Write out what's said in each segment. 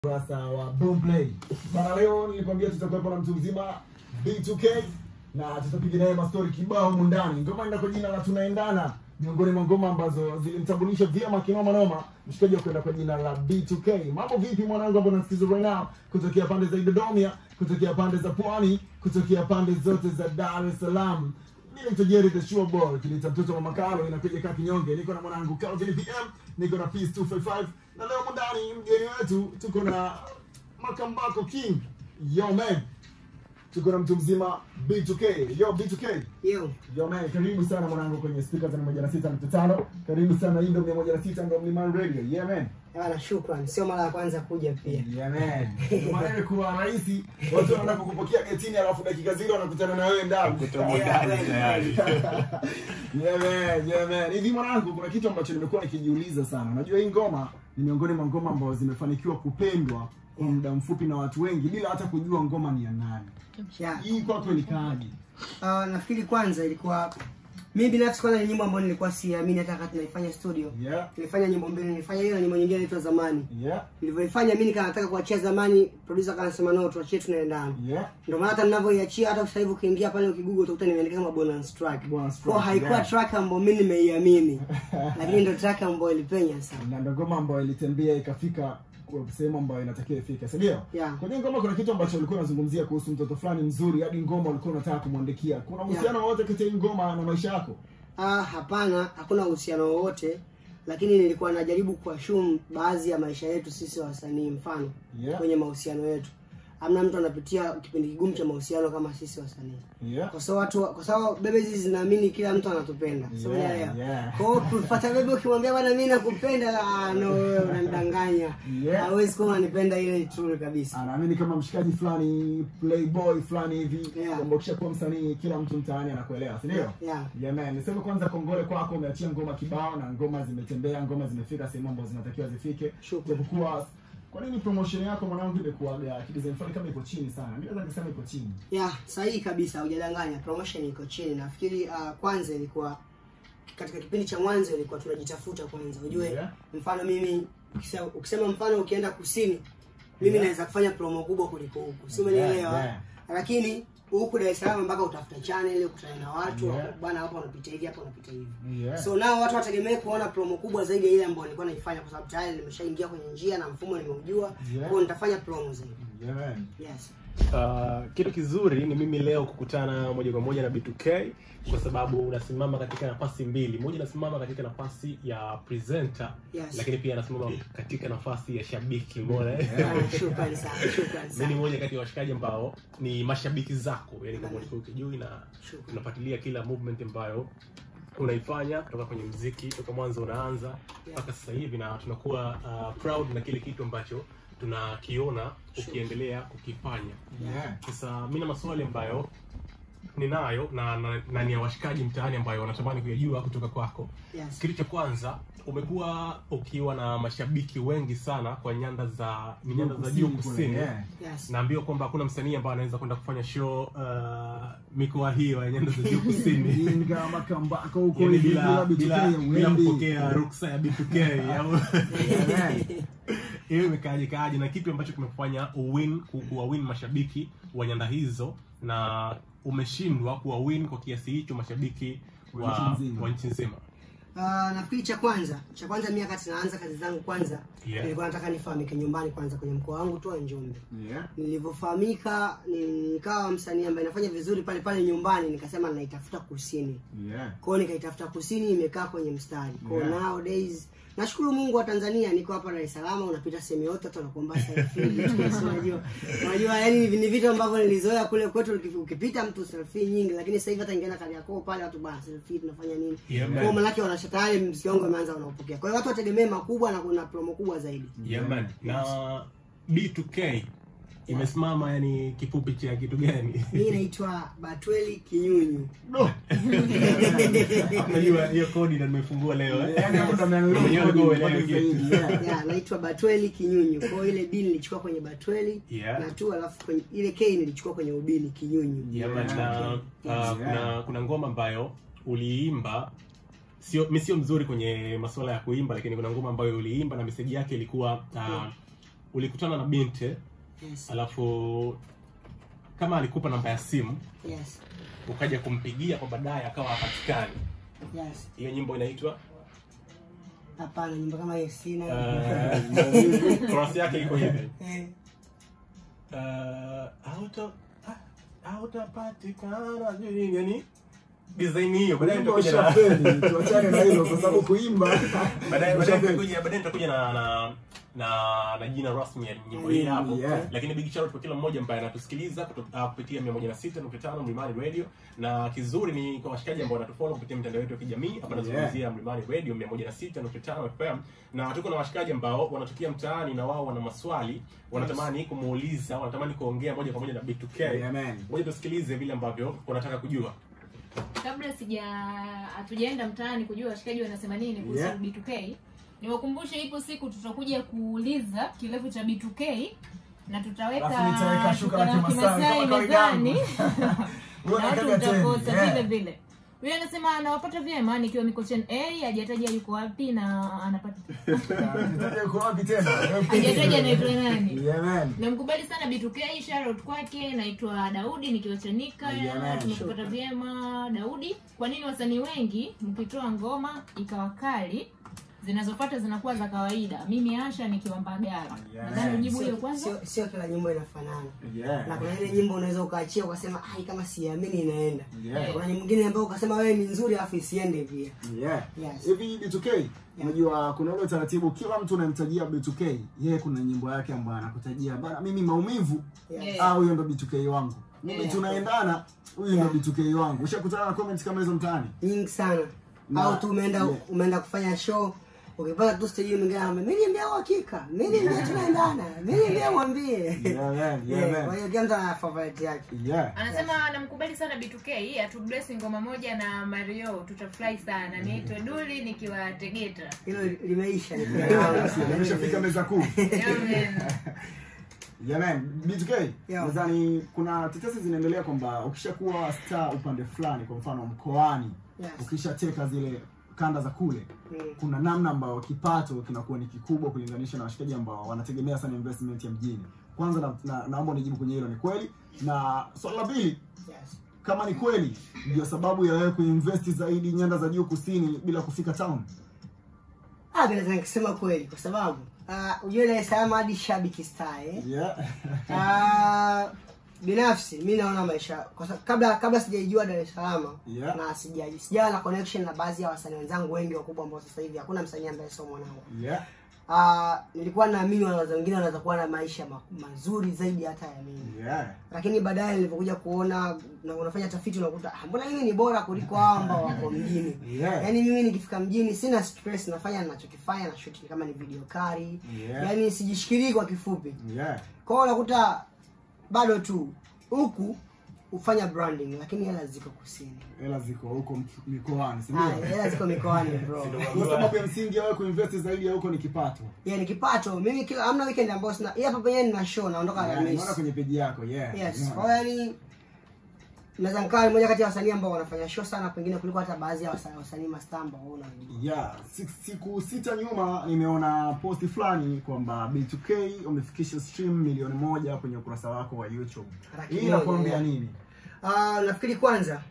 Ukurasa wa Boomplay. Bana, leo nilikwambia tutakuwepo na mtu mzima B2K na tutapiga naye mastori kibao humu ndani. Ngoma ina kwa jina la Tunaendana, miongoni mwa ngoma ambazo zilimtambulisha vyema kinoma noma mshikaji wa kwenda kwa jina la B2K. Mambo vipi mwanangu, ambao unasikiza right now kutokea pande za Dodoma, kutokea pande za Pwani, kutokea pande zote za Dar es Salaam. Mimi naitwa Jerry the Sure Boy, kiliita mtoto wa Makalo, inakuja kaa kinyonge. Niko na mwanangu Calvin PM, niko na Peace 255 na leo mundani mgeni wetu tuko na Makambako King. Yo man. Tuko na mtu mzima B2K. Yo B2K. Yo, Yo man, karibu sana mwanangu kwenye speaker za 106.5. Karibu sana hii ndio 106 ndio Mlimani Radio. Yeah man. bana, shukran. Sio mara ya kwanza kuja pia. Yeah man. Maana kuwa rahisi, watu wanaenda kukupokea getini alafu dakika zile wanakutana na wewe ndani. Kutomo ndani tayari. Yeah man, yeah man. Hivi mwanangu, kuna kitu ambacho nimekuwa nikijiuliza sana. Unajua hii ngoma ni miongoni mwa ngoma ambazo zimefanikiwa kupendwa kwa muda mfupi na watu wengi bila hata kujua ngoma ni ya nani. Yeah. Hii kwako ilikaaje? Uh, nafikiri kwanza ilikuwa mimi binafsi kwanza ni nyimbo ambayo nilikuwa siamini hata wakati naifanya studio. Yeah. Nilifanya nyimbo mbili, nilifanya hiyo na nyimbo nyingine inaitwa Zamani. Yeah. Nilivyoifanya mimi nikaa nataka kuachia Zamani, producer akasema no, tuachie Tunaendana. Yeah. Ndio maana hata ninavyoiachia hata sasa hivi ukiingia pale ukigugo utakuta nimeandika kama bonus track. Bonus track, Kwa haikuwa yeah. track ambayo mimi nimeiamini. Lakini ndio track ambayo ilipenya sana. Na ndio ngoma ambayo ilitembea ikafika kwa sehemu ambayo inatakiwa ifike, si ndio? Yeah. Kwenye ngoma kuna kitu ambacho ulikuwa unazungumzia kuhusu mtoto fulani mzuri hadi ngoma ulikuwa unataka kumwandikia. Kuna uhusiano wowote kati ya hii ngoma na maisha yako? Ah, hapana, hakuna uhusiano wowote, lakini nilikuwa najaribu kuashumu baadhi ya maisha yetu sisi wasanii, mfano Yeah. kwenye mahusiano yetu. Hamna mtu anapitia kipindi kigumu cha mahusiano kama sisi wasanii, Yeah. kwa sababu watu, kwa sababu bebe hizi zinaamini kila mtu anatupenda, so Yeah, unaelewa? yeah. Kwa hiyo kupata bebe, ukimwambia bwana, mimi nakupenda, ah, no, wewe unanidanganya, Yeah. hawezi kuwa unanipenda ile true kabisa. anaamini kama mshikaji fulani playboy fulani hivi Yeah. kwamba ukishakuwa msanii kila mtu mtaani anakuelewa si ndio Yeah. yeah, man. niseme kwanza kongole kwako umeachia ngoma kibao na ngoma zimetembea ngoma zimefika sehemu ambazo zinatakiwa zifike Shukrani. japokuwa kwa nini promotion yako mwanangu imekuwaga kidesign fulani kama iko chini sana mi naweza kusema iko chini ya sahihi kabisa hujadanganya promotion iko chini nafikiri uh, kwanza ilikuwa katika kipindi cha mwanzo ilikuwa tunajitafuta kwanza ujue Yeah. mfano mimi ukisema, ukisema mfano ukienda kusini mimi Yeah. naweza kufanya promo kubwa kuliko huku si umenielewa Yeah, yeah. lakini huku Dar es Salaam mpaka utafuta channel ukutane na watu Yeah. bwana hapa unapita hivi hapa unapita hivi yeah. so nao watu wategemee kuona promo kubwa zaidi ya ile ambayo nilikuwa naifanya kwa sababu tayari nimeshaingia kwenye njia na mfumo nimeujua Yeah. kwa hiyo nitafanya promo zaidi yeah, man. yes Uh, kitu kizuri ni mimi leo kukutana moja kwa moja na B2K kwa sababu unasimama katika nafasi mbili. Moja nasimama katika nafasi ya presenter Yes. lakini pia nasimama katika nafasi ya shabiki. Umeona? eh? Ah, shukrani sana shukrani Mimi sana ni moja kati ya washikaji ambao ni mashabiki zako, yani kama Amen. ulikuwa ukijui na Shukrani. unafuatilia kila movement ambayo unaifanya kutoka kwenye mziki toka mwanzo unaanza mpaka sasa hivi, na tunakuwa uh, proud na kile kitu ambacho tunakiona ukiendelea kukifanya. Yeah. Sasa mi na maswali ambayo ninayo na, na, na ni ya washikaji mtaani ambayo wanatamani kuyajua kutoka kwako. Yes. Kitu cha kwanza, umekuwa ukiwa na mashabiki wengi sana kwa nyanda za ni nyanda za juu kule, kusini. yeah. Yes. Naambiwa kwamba hakuna msanii ambaye anaweza kwenda kufanya show uh, mikoa hiyo ya nyanda za juu kusini Jinga makambako huko yani hivi bila B2K bila, bila huendi. kupokea ruksa ya B2K au Yeah, man. hiyo imekaaje kaaje na kipi ambacho kimekufanya uwin ku- kuwawin mashabiki wa nyanda hizo na umeshindwa kuwawin kwa kiasi hicho mashabiki Wa wa nchi nzima. wa nchi nzima Uh, nafikiri cha kwanza cha kwanza mimi wakati naanza kazi zangu kwanza Yeah. nilikuwa nataka nifahamike nyumbani kwanza kwenye mkoa wangu tu wa Njombe. Yeah. Nilivyofahamika ni- nikawa msanii ambaye nafanya vizuri pale pale nyumbani, nikasema naitafuta kusini. Yeah. Kwa hiyo nikaitafuta kusini, imekaa kwenye mstari. Kwa hiyo Yeah. nowadays nashukuru Mungu wa Tanzania, niko hapa Dar es Salaam, unapita sehemu yote watu wanakuomba selfie. vitu basi unajua, unajua yani ni vitu ambavyo nilizoea kule kwetu, uki- ukipita mtu selfie nyingi, lakini sasa hivi hata ingiana Kariakoo pale watu bana selfie tunafanya nini? Yeah, Kwa man. hiyo manake wanasha tayari mziki wangu umeanza unaopokea. Kwa hiyo watu wategemee makubwa na kuna promo kubwa zaidi. yeah, man. na B2K imesimama yani kifupi cha kitu gani Mimi naitwa Batweli Kinyunyu. No. unajua hiyo kodi na nimefungua leo eh? Yaani hapo ndo ameangalia Mwenyewe kodi ulikuwa upate uelewi kitu. zaidi, yeah. ya naitwa Batweli Kinyunyu. Kwa hiyo ile B nilichukua kwenye Batweli Yeah. na tu alafu kwenye ile K nilichukua kwenye ubini Kinyunyu. Yeah, man, na, Yeah. uh, kuna kuna ngoma ambayo uliimba sio mi sio mzuri kwenye masuala ya kuimba lakini kuna ngoma ambayo uliimba na meseji yake ilikuwa uh, ulikutana na binti yes alafu kama alikupa namba ya simu yes ukaja kumpigia kwa baadaye akawa hapatikani yes hiyo nyimbo inaitwa hapana nyimbo kama hiyo sina eh, chorus yake iko hivi Eh, Eh, hauta- ah, hautapatikana sijui yani design hiyo baadaye Wimbo nitakuja na ushafeli, tuachane na hilo kwa sababu kuimba baadaye baadaye ushafeli. nitakuja baadaye nitakuja na na na na jina rasmi ya nyimbo hii hapo Yeah. lakini big shout out kwa kila mmoja ambaye anatusikiliza kuto- ah, kupitia 106.5 Mlimani Radio na kizuri ni kwa washikaji ambao wanatufollow kupitia mitandao yetu ya kijamii hapa nazungumzia Mlimani Radio 106.5 FM na tuko na washikaji ambao wanatokea mtaani na wao wana maswali wanatamani kumuuliza wanatamani kuongea moja kwa moja na B2K Yeah, man. ngoja tusikilize vile ambavyo wanataka kujua kabla sija hatujaenda mtaani kujua washikaji wanasema nini kuhusu Yeah. B2K niwakumbushe ipo siku tutakuja kuuliza kirefu cha B2K na tutaweka Alafu nitaweka shuka la shuka la Kimasai Kimasai kama kawaida yangu. mezani Huwa na watu nakaga teni, mtakosa yeah. vile vile huyo anasema anawapata vyema nikiwa mikochen a hajataja yuko wapi na anapata Nitaje uko wapi tena? hajataja anaitwa nani Yeah, man. namkubali sana B2K shoutout kwake naitwa Daudi nikiwa Chanika Yeah, man. tumekupata vyema Daudi kwa nini wasanii wengi mkitoa ngoma ikawa kali zinazofuata zinakuwa za kawaida mimi Asha nikiwa Mbagala Yeah, nadhani man. ujibu hiyo sio- kwanza sio- sio kila nyimbo inafanana Yeah. na kuna ile nyimbo unaweza ukaachia ukasema ai kama siamini inaenda Yeah. Na kuna nyimbo nyingine ambayo ukasema wewe ni nzuri alafu isiende pia Yeah. Yes. Hivi B2K, unajua kuna ule utaratibu kila mtu unamtajia B2K, yeye kuna nyimbo yake ambayo anakutajia bana mimi maumivu Yes. ah huyo ndo B2K wangu. Mimi Yeah. tunaendana huyu ndo Yeah. B2K wangu. Ushakutana na comments kama hizo mtaani? nyingi sana Na- au tu umeenda yeah. umeenda kufanya show ukipata tu stage mwingine anambia mimi niambia uhakika mimi niambia tunaendana mimi niambia mwambie Yeah, man. Yeah, Yeah, kwa man. hiyo kila mtu ana favorite yake Yeah. anasema anamkubali sana B2K atubless ngoma moja na Mario tutafurahi sana niitwe Duli nikiwa Tegeta hilo limeisha Nimeshafika meza kuu. Amen. Jamani, B2K, Yeah. nadhani kuna tetesi zinaendelea kwamba ukishakuwa star upande fulani, kwa mfano mkoani, Yes. ukishateka zile kanda za kule, Mm. kuna namna ambayo kipato kinakuwa ni kikubwa kulinganisha na washikaji ambao wanategemea sana investment ya mjini. Kwanza na, na, naomba unijibu kwenye hilo, ni kweli? Na swali la pili, Yes. kama ni kweli, ndio sababu ya wewe kuinvest zaidi nyanda za juu kusini bila kufika town? Ah, bila naweza nikisema kweli kwa sababu uh, ujue Dar es Salaam hadi shabiki star eh. Yeah. Ah, binafsi mi naona maisha kwa sababu kabla kabla sijaijua Dar es Salaam Yeah. na sija sijawa na connection na baadhi ya wasanii wenzangu wengi wakubwa ambao sasa hivi hakuna msanii ambaye sio mwanangu. Yeah. Ah, nilikuwa naamini wanaweza wengine wanaweza kuwa na maisha ma, mazuri zaidi hata ya mimi. Yeah. Lakini baadaye nilipokuja kuona na unafanya tafiti unakuta ah, mbona mimi ni bora kuliko hao ambao wako mjini. Yeah. Yaani mimi nikifika mjini sina stress, nafanya ninachokifanya na shoot kama ni video kari. Yeah. Yaani sijishikilii kwa kifupi. Yeah. Kwa hiyo unakuta bado tu huku hufanya branding lakini hela ziko kusini. Hela ziko huko mk- mikoani, si Ah, ndio? hela ziko mikoani bro. Kwa sababu ya msingi ya wewe kuinvest zaidi ya huko ni kipato. Yeah, ni kipato. Mimi kila amna weekend ambayo sina. Hii hapa penyewe nina show naondoka Yeah, Alhamisi. Nimeona kwenye peji yako, yeah. Yes. Yeah. Kwa hiyo yani naweza nikaa ni moja kati ya wasanii ambao wanafanya show sana pengine kuliko hata baadhi ya wasanii wasanii mastaa ambao wewe unajua. Yeah, si- siku sita nyuma nimeona posti fulani kwamba B2K umefikisha stream milioni moja kwenye ukurasa wako wa YouTube. Laki Hii moja, inakuambia yeah. nini? Ah, nafikiri kwanza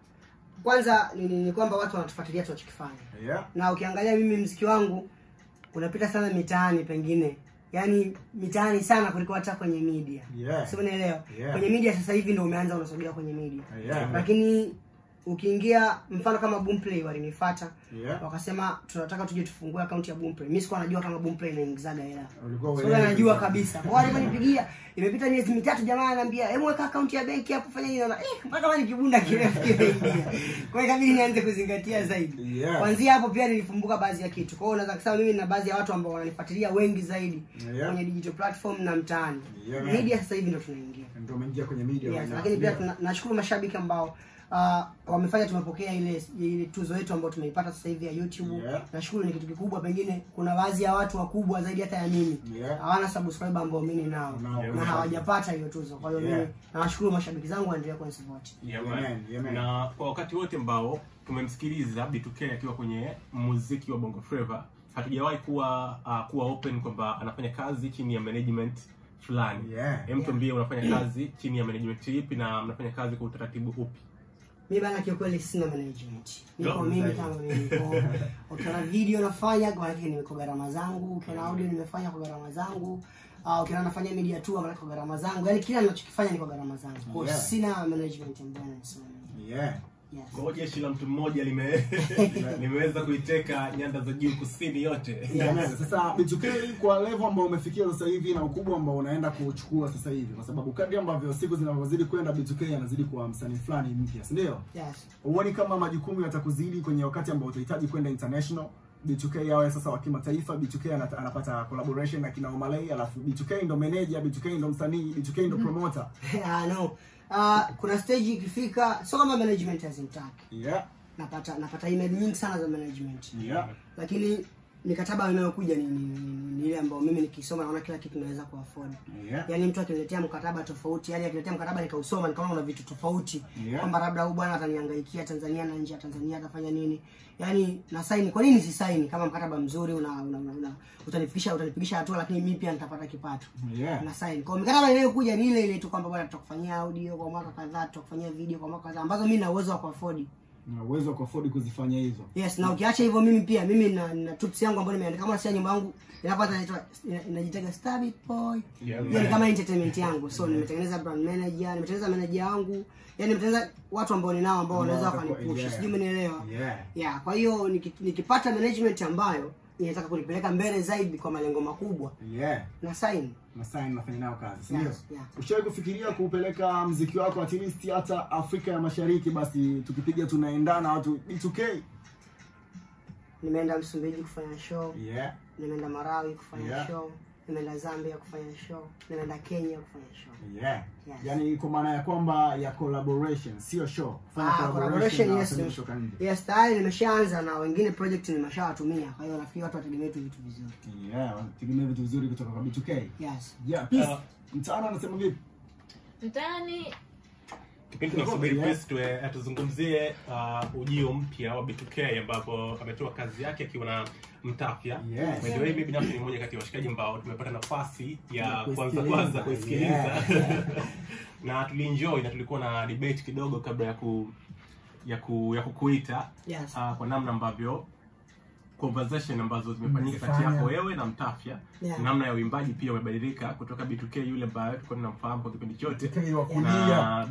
kwanza ni, ni, ni kwamba watu wanatufuatilia tunachokifanya. Yeah. na ukiangalia mimi mziki wangu unapita sana mitaani pengine yaani mitaani sana kuliko hata kwenye media Yeah. si unaelewa Yeah. kwenye media sasa hivi ndo umeanza unasogea kwenye media Yeah. lakini ukiingia mfano kama boomplay walinifuata Yeah. wakasema tunataka tuje tufungue akaunti ya boomplay mimi sikuwa najua kama boomplay inaingizaga hela Ulikuwa Sasa uelewi. najua kabisa. Kwa hiyo aliponipigia imepita miezi mitatu jamaa ananiambia, "Hebu weka akaunti ya benki hapo fanya nini?" Naona, "Eh, mpaka kama ni kibunda kirefu kimeingia." Kwa hiyo ikabidi nianze kuzingatia zaidi. Yeah. Kuanzia hapo pia nilifumbuka baadhi ya kitu. Kwa hiyo unaweza kusema mimi na baadhi ya watu ambao wananifuatilia wengi zaidi Yeah. kwenye digital platform na mtaani. Yeah, man. Media sasa hivi ndo tunaingia. Ndio umeingia kwenye media. Yes, right now. lakini pia Yeah. tuna- nashukuru mashabiki ambao uh, wamefanya tumepokea ile ile tuzo yetu ambayo tumeipata sasa hivi ya YouTube. Yeah. Nashukuru ni kitu kikubwa, pengine kuna baadhi ya watu wakubwa zaidi hata ya mimi Yeah. hawana subscriber ambao mimi nao Nao. na hawajapata hiyo tuzo. Kwa hiyo Yeah. mimi nawashukuru mashabiki zangu waendelee kunisupport. Yeah, Yeah, man. man. Yeah, man. na kwa wakati wote ambao tumemsikiliza B2K akiwa kwenye muziki wa Bongo Flava hatujawahi kuwa uh, kuwa open kwamba anafanya kazi chini ya management fulani Yeah. Hem, tuambie unafanya kazi chini ya management ipi na mnafanya kazi kwa utaratibu upi mi bana kiukweli sina management niko No, mimi zaidi. kama mimi niko ukiona video nafanya kwa maana niko gharama zangu ukiona audio nimefanya kwa gharama zangu uh, ukiona nafanya media tour maana kwa gharama zangu yani kila ninachokifanya ni kwa gharama zangu kwa hiyo Yeah. sina management ambayo inasimamia Yeah. yes kwa hiyo jeshi la mtu mmoja lime limeweza kuiteka nyanda za juu kusini yote Amen. Sasa B2K kwa level ambao umefikia sasa hivi na ukubwa ambao unaenda kuchukua sasa hivi, kwa sababu kadri ambavyo siku zinavyozidi kwenda, B2K anazidi kuwa msanii fulani mpya, si ndio? yes Huoni kama majukumu yatakuzidi kwenye wakati ambao utahitaji kwenda international? B2K yawe sasa wa kimataifa, B2K anata- anapata collaboration na kina Omalay, alafu B2K ndo manager, B2K ndo msanii, B2K ndo promoter. Ah, no uh, kuna stage ikifika sio kama management hazimtaki Yeah. napata napata email nyingi sana za management Yeah. lakini mikataba inayokuja ni, ni, ni, ni ile ambayo mimi nikisoma naona kila kitu naweza kuafford Yeah. yaani mtu akiniletea mkataba tofauti yani akiniletea mkataba nikausoma nikaona una vitu tofauti Yeah. kwamba labda huyu bwana atanihangaikia tanzania na nje ya tanzania atafanya nini yaani na saini kwa nini si saini kama mkataba mzuri una, una, una, una utanifikisha utanifikisha hatua lakini mimi pia nitapata kipato Yeah. na sign kwa mikataba inayokuja ni ile ile tu kwamba bwana tutakufanyia audio kwa mwaka kadhaa tutakufanyia video kwa mwaka kadhaa ambazo mimi na uwezo wa kuafford Na uwezo wa kuafford kuzifanya hizo. yes na ukiacha hivyo mimi pia mimi na, na tups yangu ambayo nimeandika kama sia nyumba yangu inapata inaitwa ina- inajitaga Stabit Boy Yeah, hiyo ni kama entertainment yangu so nimetengeneza brand manager nimetengeneza manager wangu yani nimetengeneza watu ambao ninao ambao wanaweza Ambao watakuwa- wakanipush yeah. sijui umenielewa Yeah. yeah kwa hiyo niki- nikipata management ambayo inataka kunipeleka mbele zaidi kwa malengo makubwa Yeah. na sign na sign nafanya nayo kazi si ndio? Yes, yeah. Ushawahi kufikiria kupeleka mziki wako at least hata Afrika ya Mashariki, basi tukipiga tunaendana watu B2K? nimeenda msumbiji kufanya show Yeah. nimeenda marawi kufanya Yeah. show nimeenda zambia kufanya show nimeenda kenya kufanya show Yeah. Yes. Yaani kwa maana ya kwamba ya collaboration, sio show. Fanya Ah, collaboration, na yes. wasanii kutoka nje. yes tayari nimeshaanza na wengine project nimeshawatumia kwa hiyo nafikiri watu wategemee tu vitu vizuri Yeah, tegemea vitu vizuri kutoka kwa B2K. yes Yeah, peace. Uh, Mtaani anasema vipi? mtaani kipindi tunasubiri Yeah. Chris tuwe atuzungumzie uh, ujio mpya wa B2K ambapo ametoa kazi yake akiwa na Mtafya. Yes. By the way, mimi binafsi ni mmoja kati ya washikaji ambao tumepata nafasi ya Ya kwanza kuisikiliza. kwanza kuisikiliza Yeah. na tulienjoy na tulikuwa na debate kidogo kabla ya ku ya ku ya kukuita yes uh, kwa namna ambavyo conversation ambazo zimefanyika kati Mmefanya. yako wewe na Mtafya Yeah. namna ya uimbaji pia umebadilika kutoka B2K yule ambaye tulikuwa tunamfahamu kwa kipindi chote B2K wa kulia. na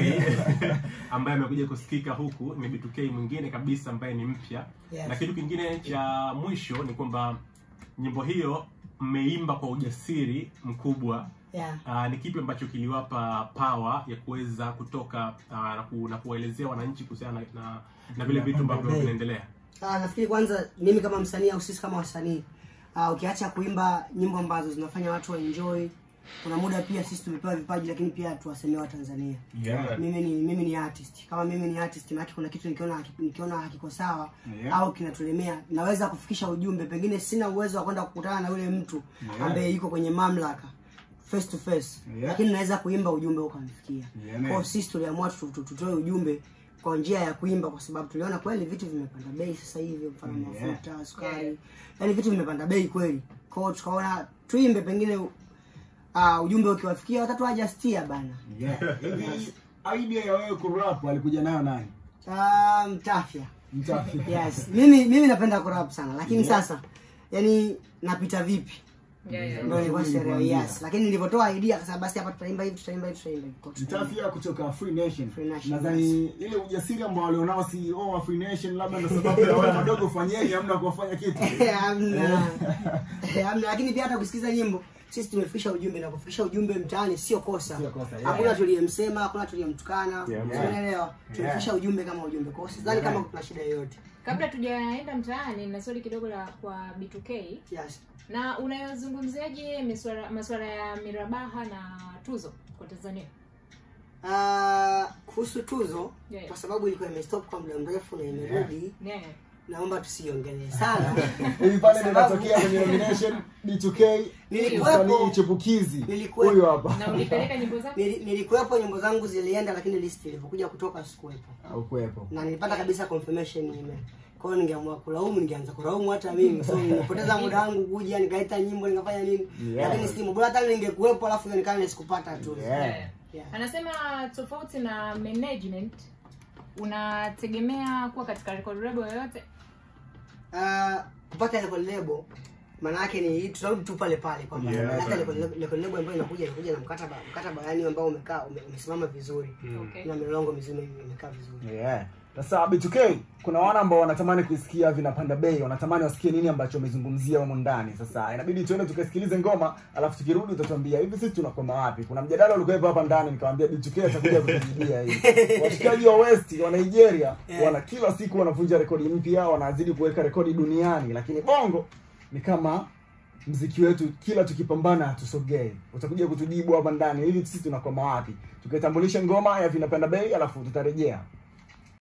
B2K ambaye amekuja kusikika huku ni B2K mwingine kabisa ambaye ni mpya Yes. na kitu kingine cha mwisho ni kwamba nyimbo hiyo mmeimba kwa ujasiri mkubwa yeah uh, ni kipi ambacho kiliwapa power ya kuweza kutoka uh, na, ku, na kuwaelezea wananchi kuhusiana na, na, na vile vitu ambavyo Hey. vinaendelea Ah, nafikiri kwanza mimi kama msanii au sisi kama wasanii ah, ukiacha kuimba nyimbo ambazo zinafanya watu waenjoy kuna muda pia sisi tumepewa vipaji lakini pia tuwasemee watanzania Yeah. mimi ni mimi ni artist kama mimi ni artist maana kuna kitu nikiona haki- nikiona hakiko sawa Yeah. au kinatulemea naweza kufikisha ujumbe pengine sina uwezo wa kwenda kukutana na yule mtu Yeah. ambaye yuko kwenye mamlaka face to face Yeah. lakini naweza kuimba ujumbe ukamfikia Yeah, kwa man. hiyo sisi tuliamua tu- tu- tutoe ujumbe kwa njia ya kuimba kwa sababu tuliona kweli vitu vimepanda bei sasa hivi mfano Yeah. mafuta sukari Yeah. yaani vitu vimepanda bei kweli kwa hiyo tukaona tuimbe pengine uh, ujumbe ukiwafikia watatu ajastia bana Yeah. Hivi idea ya wewe kurap alikuja nayo nani? uh, mtafya Mtafya. yes mimi mimi napenda kurap sana lakini Yeah. sasa yani napita vipi yeah, yeah. ndio ilikuwa sherehe Nilikuambia. yes lakini nilivyotoa idea akasema basi hapa tutaimba hivi tutaimba hivi tutaimba hivi Kwa hiyo tukaimba. Mtafia kutoka Free Nation. Free Nation, Nadhani ile ujasiri ambao walionao CEO wa Free Nation labda ndio sababu ya wale madogo fanyeni hamna kuwafanya kitu. hamna hamna lakini pia hata kusikiza nyimbo sisi tumefikisha ujumbe na kufikisha ujumbe mtaani sio kosa Sio kosa, yeah. hakuna tuliyemsema hakuna tuliyemtukana Yeah, yeah. unaelewa tumefikisha ujumbe kama ujumbe kwa hiyo sidhani Yeah. kama kuna shida yoyote kabla tujaenda mtaani na swali kidogo la kwa B2K yes na unayozungumziaje masuala masuala ya mirabaha na tuzo kwa Tanzania Ah, kuhusu tuzo Yeah. kwa sababu ilikuwa imestop kwa muda mrefu na imerudi yeah. naomba tusiongelee sana Hivi pale Kwa ndio sababu- inatokea kwenye nomination B2K Nilikuwepo. msanii chipukizi. Nilikuwepo. Huyo hapa. na ulipeleka nyimbo zako Nili- nilikuwepo nyimbo zangu zilienda lakini list ilivyokuja kutoka sikuwepo Au kuwepo. na nilipata kabisa confirmation email kwa hiyo ningeamua kulaumu ningeanza kulaumu hata mimi so nimepoteza muda wangu kuja nikaita nyimbo nikafanya nini Yeah. lakini simu bora hata ningekuwepo alafu ionekane sikupata tu Yeah. Yeah. anasema tofauti na management unategemea kuwa katika record label yoyote Ah, kupata record label maana yake ni tutarudi tu pale pale kwamba Yeah, hata right. record label- record label ambayo inakuja inakuja na mkataba mkataba yani ambao umekaa ume- umesimama vizuri okay. na milongo mizima imekaa vizuri Yeah. Sasa B2K kuna wana ambao wanatamani kuisikia vinapanda bei, wanatamani wasikie nini ambacho umezungumzia humo ndani. Sasa inabidi tuende tukasikilize ngoma, alafu tukirudi utatuambia hivi sisi tunakwama wapi. Kuna mjadala ulikuwepo hapa ndani, nikamwambia B2K atakuja kutujibia hii. Washikaji wa West wa Nigeria wana kila siku wanavunja rekodi mpya, wanazidi kuweka rekodi duniani, lakini Bongo ni kama mziki wetu kila tukipambana hatusogei. Utakuja kutujibu hapa ndani hivi sisi tunakwama wapi. Tukitambulisha ngoma ya vinapanda bei, alafu tutarejea.